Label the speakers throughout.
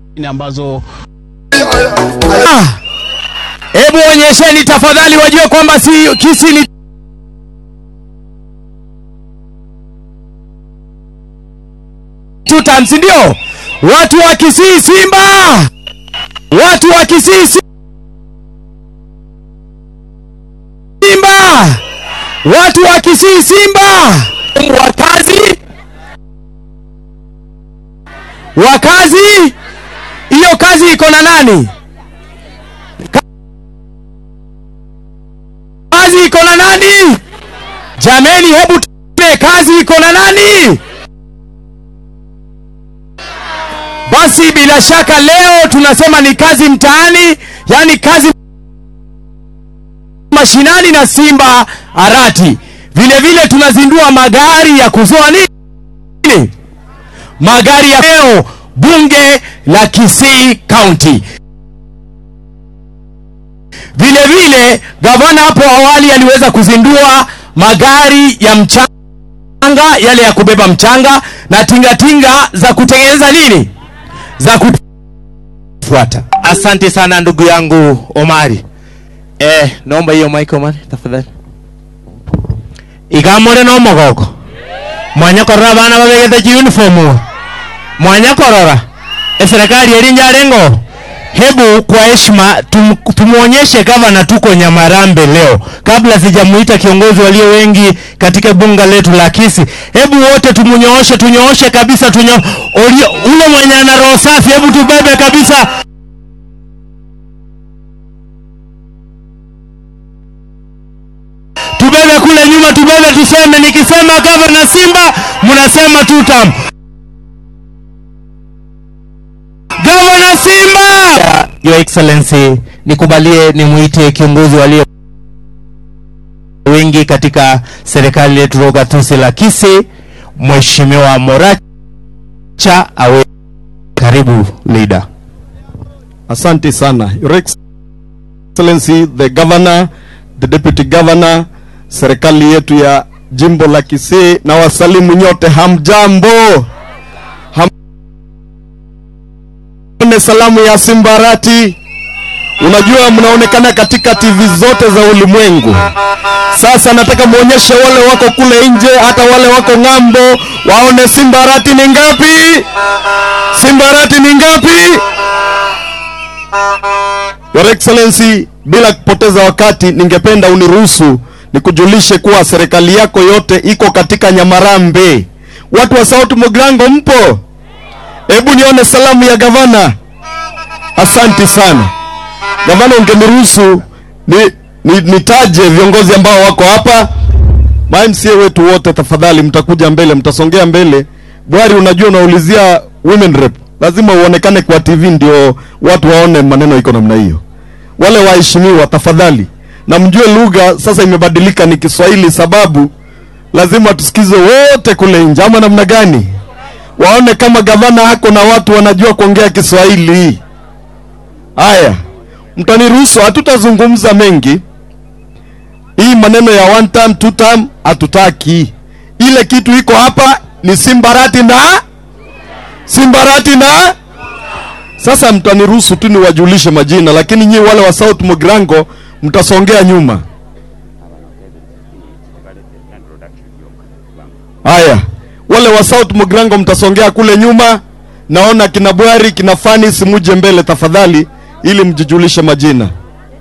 Speaker 1: ambazo
Speaker 2: Hebu onyesheni tafadhali, wajue kwamba si Kisii ni two times, ndio watu wa Kisii Simba, watu wa Kisii Simba, watu wa Kisii Simba, wakazi wakazi, hiyo kazi iko na nani? kazi iko na nani? Jameni, hebu tuone kazi iko na nani? Basi bila shaka leo tunasema ni kazi mtaani, yani kazi mashinani na Simba Arati. Vile vile tunazindua magari ya kuzoa nini, magari ya leo bunge la Kisii County. Vile vile gavana hapo awali aliweza kuzindua magari ya mchanga yale ya kubeba mchanga na tingatinga za kutengeneza nini, za kufuata.
Speaker 3: Asante sana ndugu yangu Omari. Eh, naomba hiyo mic Omari tafadhali. Ikamore no mogoko. Mwanya korora bana babegete uniform. Mwanya korora. E serikali erinja rengo. Hebu kwa heshima tum, tumuonyeshe gavana tuko Nyamarambe leo, kabla sijamuita kiongozi walio wengi katika bunga letu la Kisii. Hebu wote tumunyooshe, tunyooshe kabisa, tunyo ulio, ule mwenye ana roho safi, hebu tubebe kabisa. Tubebe kule nyuma, tubebe, tuseme. Nikisema gavana Simba, mnasema tutam. Gavana Simba! Your Excellency, nikubalie nimuite kiongozi walio wengi katika serikali yetu ya gatuzi la Kisii, Mheshimiwa Moracha awe karibu leader.
Speaker 4: Asante sana. Your Excellency, the governor, the deputy governor, serikali yetu ya jimbo la Kisii na wasalimu nyote, hamjambo? Hamne salamu ya Simbarati. Unajua mnaonekana katika TV zote za ulimwengu. Sasa nataka muonyeshe wale wako kule nje, hata wale wako ng'ambo, waone Simbarati ni ngapi? Simbarati ni ngapi? Your Excellency, bila kupoteza wakati, ningependa uniruhusu nikujulishe kuwa serikali yako yote iko katika Nyamarambe. Watu wa South Mugrango mpo? Hebu nione salamu ya gavana. Asante sana gavana, ungeniruhusu ni, ni, nitaje viongozi ambao wako hapa. MCA wetu wote, tafadhali mtakuja mbele, mtasongea mbele. Bwari, unajua unaulizia women rep, lazima uonekane kwa TV ndio watu waone maneno iko namna hiyo. Wale waheshimiwa, tafadhali na mjue lugha sasa imebadilika, ni Kiswahili sababu lazima tusikize wote kule nje, ama namna gani? Waone kama gavana hako na watu wanajua kuongea Kiswahili. Haya, mtaniruhusu, hatutazungumza mengi. Hii maneno ya one term, two term hatutaki. Ile kitu iko hapa ni Simbarati na Simbarati na sasa, mtaniruhusu tu niwajulishe majina, lakini nyi wale wa South Mugrango mtasongea nyuma. Haya, wale wa South Mugrango mtasongea kule nyuma. Naona kina Bwari, kina Fani, simuje mbele tafadhali, ili mjijulishe majina.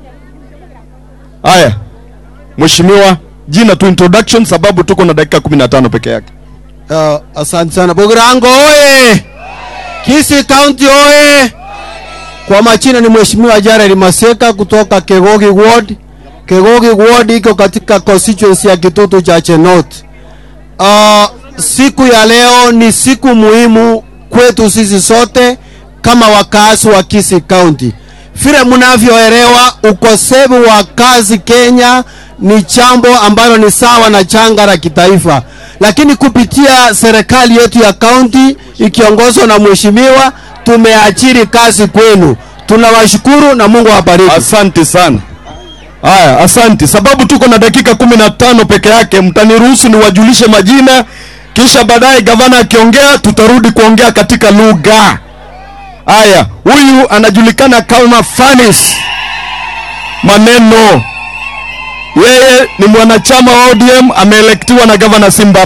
Speaker 4: Haya, mheshimiwa, jina tu introduction, sababu tuko na dakika 15 peke yake.
Speaker 5: Uh, asante sana Bugirango oye! Kisii County oye! Kwa majina ni Mheshimiwa Jared Maseka kutoka Kegogi Ward. Kegogi Ward iko katika constituency ya Kitutu Chache North. Uh, siku ya leo ni siku muhimu kwetu sisi sote kama wakazi wa Kisii County. Vile mnavyoelewa, ukosefu wa kazi Kenya ni jambo ambalo ni sawa na janga la kitaifa, lakini kupitia serikali yetu ya kaunti ikiongozwa na mheshimiwa, tumeachiri kazi kwenu. Tunawashukuru na Mungu awabariki.
Speaker 4: Asante sana. Haya, asante. Sababu tuko na dakika kumi na tano peke yake, mtaniruhusu niwajulishe majina, kisha baadaye gavana akiongea tutarudi kuongea katika lugha. Haya, huyu anajulikana kama Fanis Maneno. Yeye ni mwanachama wa ODM, ameelektiwa na gavana Simba